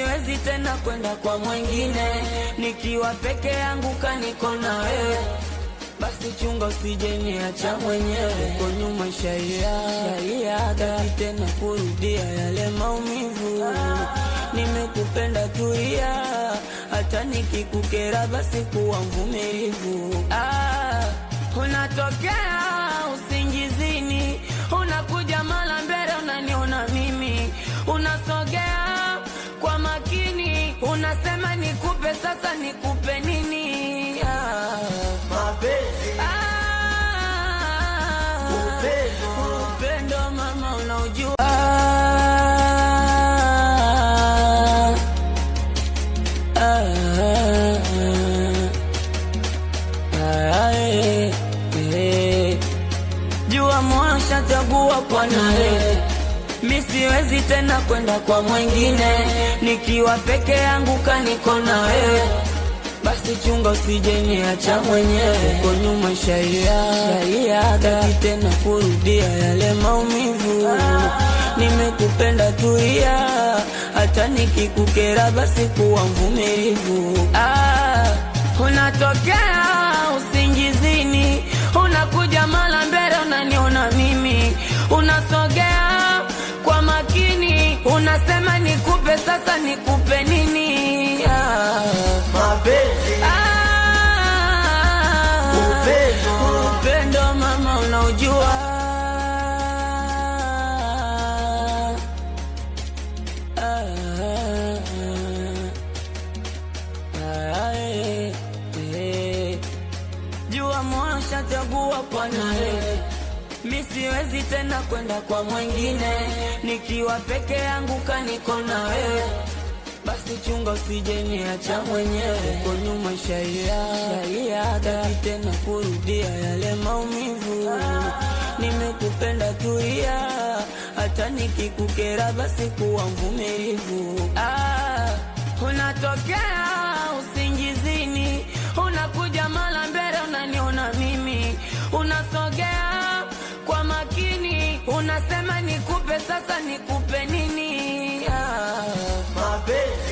siwezi tena kwenda kwa mwingine, nikiwa peke yangu kaniko na wewe basi chunga usije niacha mwenyewe kwa nyuma shaia shaiaga tena kurudia yale maumivu nimekupenda tulia hata nikikukera basi kuwa mvumilivu ah, unatokea usingizini unakuja mala mbele unaniona mimi unasogea kwa makini unasema nikupe sasa nikupe nini ah. mapenzi Ah, Upendo. upendo mama unaujua Ah, ah, eh, eh. jua mwasha chagua kwa nawe mi siwezi tena kwenda kwa mwingine nikiwa peke yangu kaniko na wewe basi chunga usije niacha mwenyewe uko nyuma shaia shaiaga tena kurudia yale maumivu nimekupenda tulia hata nikikukera basi kuwa mvumilivu ah, unatokea usingizini unakuja mala mbele unaniona mimi unasogea kwa makini unasema nikupe sasa nikupe nini ah. mapenzi Ah, Upendo. upendo mama unaujua Ah, ah, eh, eh. jua mwasha chagua kwa nawe mi siwezi tena kwenda kwa mwingine nikiwa peke yangu kaniko na wewe basi chunga usije niacha mwenyewe uko nyuma shaia shaiaga tena kurudia yale maumivu nimekupenda tulia hata nikikukera basi kuwa mvumilivu ah, unatokea usingizini unakuja mala mbele unaniona mimi unasogea kwa makini unasema nikupe sasa nikupe nini ah. mapenzi